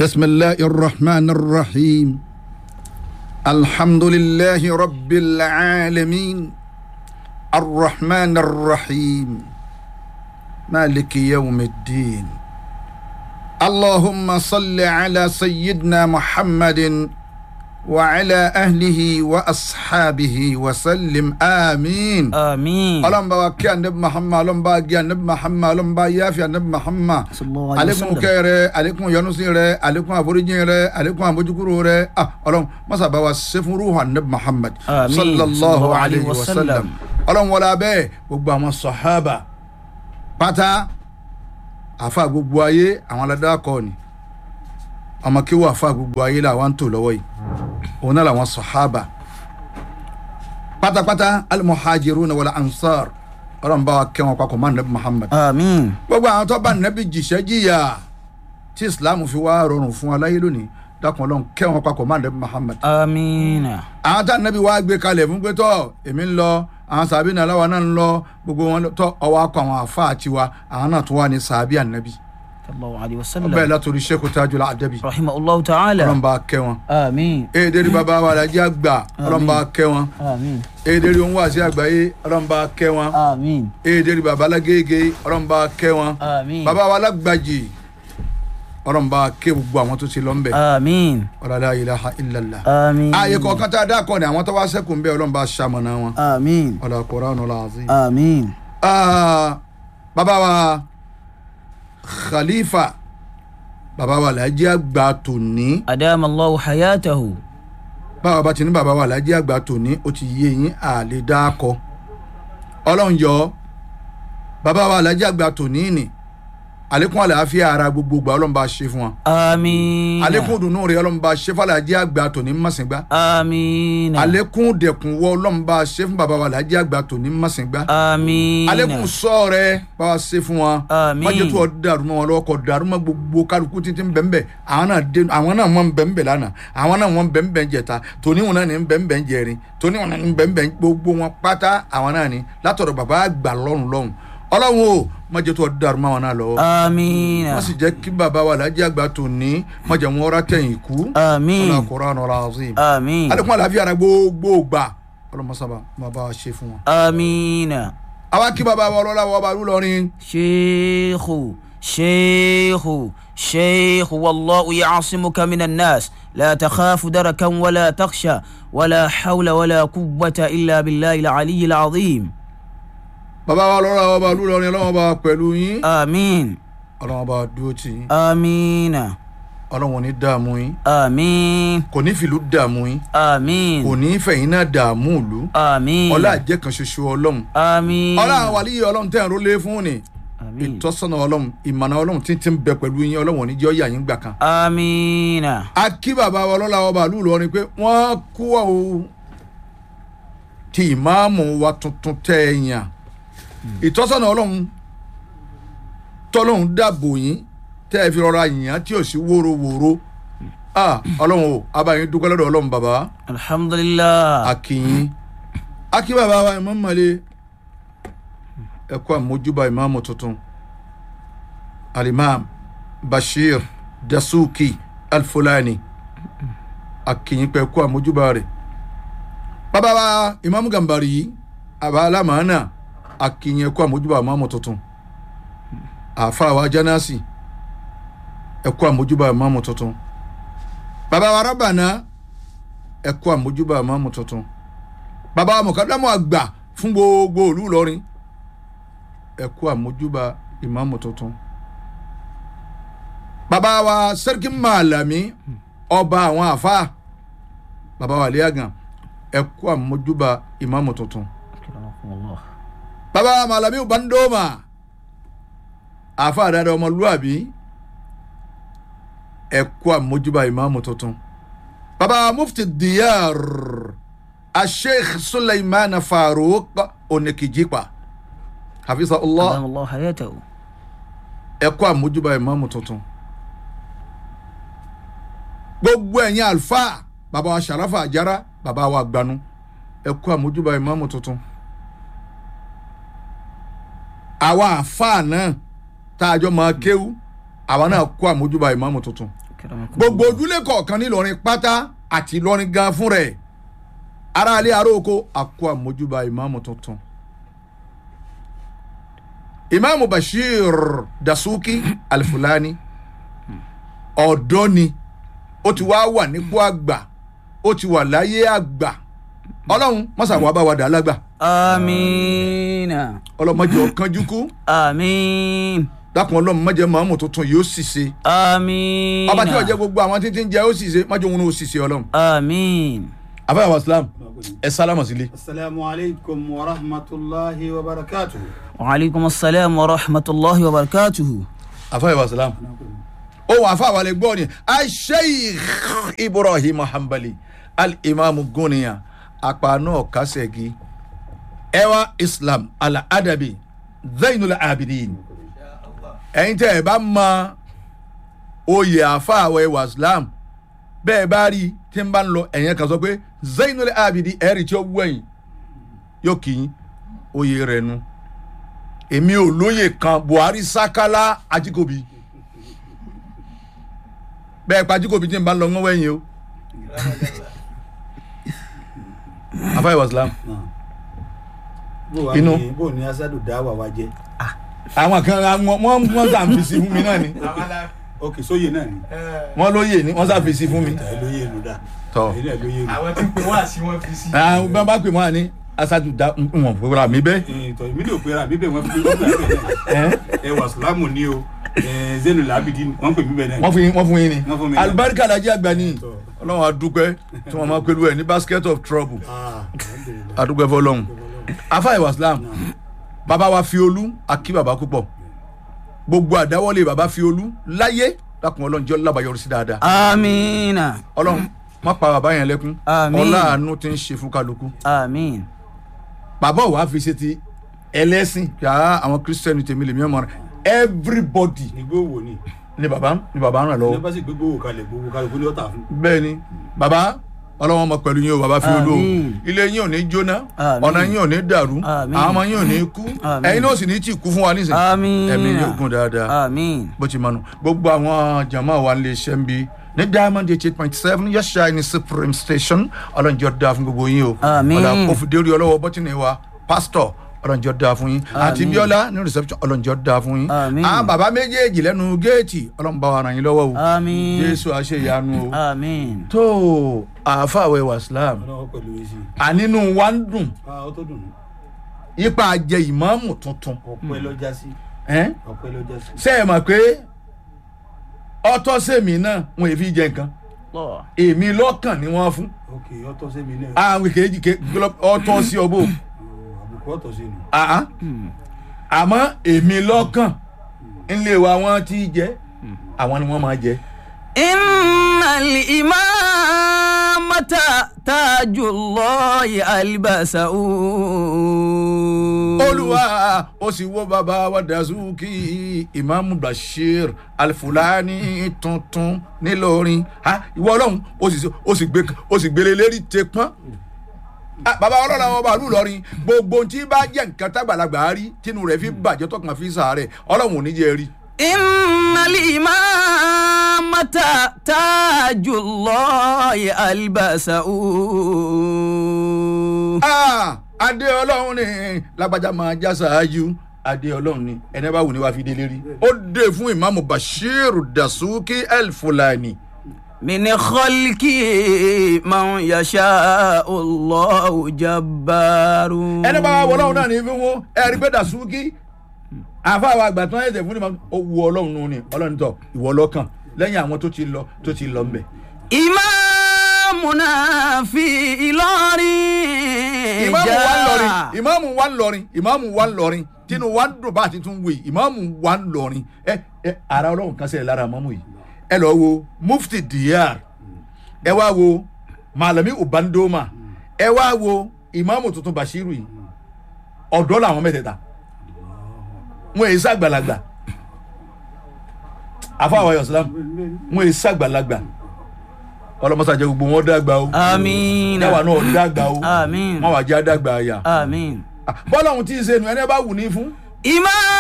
بسم الله الرحمن الرحيم الحمد لله رب العالمين الرحمن الرحيم مالك يوم الدين اللهم صل على سيدنا محمد وعلى أهله وأصحابه وسلم آمين àmín. ọlọ́run bá wa kí anabi muhammad ọlọ́run bá gé anabi muhammad ọlọ́run bá yáfi anabi muhammad sallallahu alayhi wa alekun sallam. kẹ́ rẹ alekun yọ́núsí rẹ alekun àforíjì rẹ alekun àbójúkúrò rẹ ah ọlọ́run masa bá wa ṣe fún ruhu anabi muhammad Àmín. sallallahu alayhi wa sallam sallam. ọlọ́run wọlé abẹ́ gbogbo àwọn sọ̀hábà pátá àfa gbogbo ayé àwọn aládàkọ ni ọmọ kí wọ́n àfa gbogbo ayé làwọn ń tò lọ́wọ́ yìí òun náà làwọn sọ̀hábà pátápátá alimuhajiruna wal ansar ọlọ́run bá wa kẹ́ wọn papọ̀ mọ́ anabi muhammad àmín. gbogbo àwọn tó bá nẹ́bí jìṣẹ́ jìyà tí islam fi wá rọrùn fún aláyé lónìí dákun ọlọ́run kẹ́ wọn papọ̀ mọ́ nẹ́bí muhammad. àmín. àwọn tá nẹ́bí wá gbé kalẹ̀ fún pé tọ́ èmi ń lọ àwọn sàbí náà láwa náà ń lọ gbogbo wọn tọ́ ọwọ́ akọ àwọn àfa àti wa àwọn náà tún wà ní sàbí ànẹ́bí. sallallahu alayhi wa bẹ́ẹ̀ sallam. látòrí sheikh tajul adabi rahimahullahu ta'ala. ọlọ́run bá kẹ́ wọn. àmín. èdèrí bàbá wa lajẹ àgbà ọlọ́run bá kẹ́ wọn. àmín. èdèrí ohun wàásí àgbáyé ọlọ́run bá kẹ́ wọn. àmín. èdèrí bàbá alágége ọlọ́run bá kẹ́ wọn. àmín. bàbá wa alágbàjì ọlọ́run bá kẹ́ gbogbo àwọn tó ti lọ ń bẹ̀. àmín. ọ̀làlá ilaha illallah. àmín. ààyè kọ̀ọ̀kan tá a dá kọ́ ni àwọn tó wá sẹ́kù ń bẹ́ ọlọ́run bá ṣamọ̀nà wọn. àmín. ọ̀là Qur'anul azim. àmín. Ah, bàbá wa khalifa bàbá wa làájí àgbà tòní adama allahu hayatahu. báwa bá ti ní bàbá wa làájí àgbà tòní ó ti yé yín àlè dákọ ọlọ́run yọ bàbá wa làájí àgbà tòní ni àlékún àlàáfíà ara gbogbo gbà ọlọ́run bá ṣe fún wa àmín. àlékún dùnú rẹ ọlọ́run bá ṣe fún àlàájí àgbà tòní mọ̀sìngbà àmín. àlékún dẹkùn wọ ọlọ́run bá ṣe fún bàbá wa làájí àgbà tòní mọ̀sìngbà àmín. àlékún sọ rẹ bá wa ṣe fún wa Àmín. májè tó ọ dàrú mọ́ wọn lọ́wọ́ kọ dàrú mọ́ gbogbo kálukú títí bẹ́ẹ̀nbẹ́ àwọn náà dé àwọn náà wọ́n bẹ́ẹ̀nbẹ́ lánàá àwọn náà wọ́n bẹ́ẹ̀nbẹ́ jẹta tóní wọn náà ní bẹ́ẹ̀nbẹ́ jẹrin tóní wọn náà ní bẹ́ẹ̀nbẹ́ gbogbo wọn pátá àwọn náà ní látọ̀dọ̀ bàbá àgbà lọ́rùn lọ́rùn ọlọ́run o májè tó ọ dàrú mọ́ wọn náà lọ́wọ́ àmín. wọ́n sì jẹ́ kí bàbá wa lájẹ́ àgbà tó ní májè wọn rà tẹ̀yìn kú àmín. ọlọ́run Qur'anul azim àmín. alẹ́kùn àlàáfíà ara gbogbo gbà ọlọ́mọsábà máa bá wa ṣe fún wọn. àmín. àwa kí bàbá wa ọlọ́lá wa ọba lúlọrin شيخ شيخ شيخ والله يعصمك من الناس لا تخاف دركا ولا تخشى ولا حول ولا قوة إلا بالله العلي العظيم bàbá wa ọlọ́lá wa ọba lúlọrin ọlọ́wọ́n bá pẹ̀lú yín آمين ọlọ́wọ́n bá dúró tì yín آمين ọlọ́wọ́n ní dààmú yín آمين kò ní fìlú dààmú yín آمين kò ní fẹ̀yìn náà dààmú ìlú آمين ọlá àjẹ́ kan ṣoṣo ọlọ́run آمين ọlá àwọn wàlíyé ọlọ́run tẹ̀ ń rólé fún ni آمين ìtọ́sọ́nà ọlọ́run ìmọ̀nà ọlọ́run tí ń ti ń bẹ pẹ̀lú yín ọlọ́run ò ní jẹ́ ọ̀yà yín gbà kan. آمين a kí bàbá wa ọlọ́lá ọba àlú Ìlọrin pé wọ́n kú ọ ti ìmáàmù wa tuntun tẹ́ ẹ yàn ìtọ́sọ́nà ọlọ́run tọ́lọ́run dàbò yín tẹ́ ẹ fi rọra yàn tí ò sí wóróworó ah ọlọ́run o abayín dúpẹ́ lọ́dọ̀ ọlọ́run bàbá الحمد لله akínyín akí bàbá wa Imam Male ẹ kú àmójúbà ìmáàmù tuntun alimam Bashir Dasuki Alfulani akínyín pé ẹ kú àmójúbà rẹ̀ bàbá wa ìmáàmù Gàmbàrí yìí àbá alámàánà akínyín ẹ kú àmójúbà ìmáàmù tuntun àfa wa Jánásì ẹ kú àmójúbà ìmáàmù tuntun bàbá wa Rábànà ẹ kú àmójúbà ìmáàmù tuntun bàbá wa mọ̀kádámù àgbà fún gbogbo ìlú Ìlọrin ẹ kú àmójúbà ìmáàmù tuntun bàbá wa sẹ́ríkì màlàmí ọba àwọn àfa bàbá wa àlíyàgàn ẹ kú àmójúbà ìmáàmù tuntun bàbá wa màlàmí bandoma àfa àdáda ọmọlúwàbí ẹ kú àmójúbà ìmáàmù tuntun bàbá mufti diyar asheikh suleiman farouk onekijipa hafiza allah أدام الله حياته ẹ kú àmójúbà ìmáàmù tuntun gbogbo ẹ̀yin alfa bàbá wa sharafa àjára bàbá wa gbanu ẹ kú àmójúbà ìmáàmù tuntun àwa àfa náà tá a jọ máa kéwú àwa náà kú àmójúbà ìmáàmù tuntun gbogbo ojúlé kọ̀ọ̀kan nílọrin pátá àti ìlọrin gan fún rẹ̀ aráalé aróko àkó àmójúbà ìmáàmù tuntun ìmáàmù bashir dasuki alifulani ọ̀dọ́ ni ó ti wá wà nípò àgbà ó ti wà láyé àgbà ọlọ́run mọ́sàwọ́ bá wa dà á lágbà amiina ọlọ́mọdé ọ̀kanjú kú amiin dákun ọlọ́run mọ́jẹ́ màmú tuntun yóò sì ṣe amiina ọba tí wọ́n jẹ́ gbogbo àwọn títí ń jẹ́ ó sì ṣe mọ́jẹ́ òun ó sì ṣe ọlọ́run. amiin. àbáyọ̀ wa islam ẹ sálámà sílé. asalaamu alaykum wa rahmatulahi wa barakatuhu. waaleykum salaam wa rahmatulahi wa barakatuhu. àfáyọ̀ wa islam ó wà fún àwọn ẹgbẹ́ ni asheikh ibrahim hanbali al-imam guniya apanu kasegi ẹwà islam al-adabi zainul abidin ẹ̀yin tẹ́ ẹ bá mọ oyè àfáàwọ̀ ẹwà islam bẹ́ẹ̀ bá rí tí n bá ń lọ ẹ̀yẹn kan sọ pé zainul abidin ẹ̀rí tí ó wú ẹ̀yìn yóò kì í oyè rẹ̀ nu èmi ò lóye kan buhari sakala ajikobi bẹ́ẹ̀ pa ajikobi tí n bá ń lọ ń wẹ̀yìn o àfáàwọ̀ islam bó wa Inú. ni bó ni asadu dáwà wa jẹ. àwọn kan wọ́n wọ́n sàǹfìsì fún mi náà ni ok sóye náà ni. wọ́n lóye ni wọ́n sàǹfìsì fún mi ẹ lóye nu dá. tọ́ èyí náà lóye nu. àwọn tí ń pè wá sí wọn fi sí. àwọn bá bá pè wọ́n à ní asadu da wọn fúnra mi bẹ́ẹ̀. Ee, tọ́ èmi ló pera mi bẹ́ẹ̀ wọ́n fi wọ́n pè mí bẹ́ẹ̀. ẹ wà sùlámù ni o ẹ zenu labidi wọ́n pè mí bẹ́ẹ̀ náà. wọ́n fún yín wọ́n fún yín ni Wọ́n fún mi. alibarika lajẹ àgbà ni Tọ́. ọlọ́run adúpẹ́ tí wọ́n máa pẹ̀lú ẹ̀ ní basket of trouble Ah, alhamdulillah. adúpẹ́ fọlọ́run afa ìwà islam bàbá wa fi olú akí bàbá púpọ̀ gbogbo àdáwọ́lé bàbá fi olú láyé lákùn ọlọ́run jẹ́ ọlábàyọrí sí dáadáa amiina ọlọ́run má pa bàbá yẹn lẹ́kún Àmín. ọláàánú ti ń ṣe fún kálukú amiin. bàbá wa fi ṣe ti ẹlẹ́sìn yàrá àwọn kírísítẹ́nì tèmi lèmi ọmọ rẹ everybody ìgbó wo ni. ni bàbá ni bàbá ń ràn ní lọ́wọ́ bá sì gbégbó wò kalẹ̀ gbówó kalẹ̀ kó ní ọ̀tà fún. bẹ́ẹ̀ ni bàbá ọlọ́wọ́n ọmọ pẹ̀lú yín o bàbá fi olú o Àmín. ilé yín ò ní jóná Àmín. ọ̀nà yín ò ní dàrú Àmín. àwọn ọmọ yín ò ní kú Àmín. ẹ̀yin náà sì ní tí kú fún wa nísìnyí amiina ẹ̀mí yóò gùn dáadáa amiin. bó ti mọ̀nù gbogbo àwọn jama wa lè ṣe ń bi ní diamond eight point seven yẹ́sà ní supreme station ọlọ́njọ́ dáa fún gbogbo yín o Àmín. ọ̀là òfìdérí ọlọ́wọ́ bọ́tìnì wa pastor ọlọ́njọ́ dáa fún yín àti Àmín. bíọ́lá ní reception ọlọ́njọ́ dáa fún yín Àmín. àwọn bàbá méjèèjì lẹ́nu géètì ọlọ́nba wa ràn yín lọ́wọ́ o amiin. jésù àṣeyanu o amiin. tó àáfàwẹ̀ wàsílám ọlọ́wọ́ pẹ̀lú èsì. ànínú wa ń dùn ah ó tó dùn. ipa jẹ ìmáàmù tuntun ọpẹ́ lọ́jà sí. ẹ́n? ọpẹ́ lọ́jà sí. ṣé ẹ mọ̀ pé ọtọ́ sèmi náà wọn èfi jẹ nǹkan lọ. èmi lọ́kàn ni wọ́n fún ok ọtọ́ sẹ́mi náà. àwọn kejì ke ọtọ́ sí ọbọ̀ Oh, àbùkù ọtọ̀ sí nu. àá àmọ́ èmi lọ́kàn ńlẹ̀ wa wọ́n ti jẹ àwọn ni wọ́n máa jẹ. إن الإمامة تاج الله ألبسه olùwà ó sì wo bàbá wa dazuki imaamu bashir alifulani tuntun nílọrin ha ìwọ ọlọ́run ó sì ó sì gbé ó sì gbélé lérí tẹ pọ́n Ah, bàbá ọlọ́run àwọn ọba àlùlọrin gbogbo ohun tí bá jẹ́ nǹkan tágbàlagbà rí tínú rẹ̀ fi bàjẹ́ tọkàn fi sàárẹ̀ ọlọ́run ò ní jẹ́ rí. إن الإمامة تاج الله ألبسه Ah, adé ọlọ́run ni lágbájá máa já ṣáájú adé ọlọ́run ni ẹni bá wù ní wàá fi délé rí. ó dé fún imaamu bashir dasuki elfulani. من خلقه من يشاء الله جبار ẹni bá wà wọ ọlọ́run náà ní fún wọn ẹ̀rí pé dasuki àfàwọn àgbà tó ń ẹ̀sẹ̀ fún ni máa ó wu ọlọ́run nù ni ọlọ́run tọ̀ ìwọ lọ́kàn lẹ́yìn àwọn tó ti lọ tó ti lọ mbẹ̀. إمامنا في إلاري ìmáàmù wa ń lọrin ìmáàmù wa ń lọrin ìmáàmù wa ń lọrin tínú wa ń dùn bá a ti tún wèé ìmáàmù wa ń lọrin ẹ ẹ ara ọlọ́run kan sẹ́yìn lára ìmáàmù yìí ẹ lọ wo mufti diyar ẹ wá wo malami ubandoma ẹ wá wo ìmáàmù tuntun bashiru yìí ọ̀dọ́ làwọn mẹ́tẹ̀ẹ̀ta wọn èyí sàgbàlagbà àfọ àwọn ayọ̀ sàlám wọn èyí sàgbàlagbà ọlọmọsàjẹ gbogbo wọn dàgbà o آمين ẹwà náà dàgbà o آمين wọn wà jẹ́ àdàgbà àyà آمين bọ́lá ohun tí ń ṣe nu ẹni bá wù ní fún إمام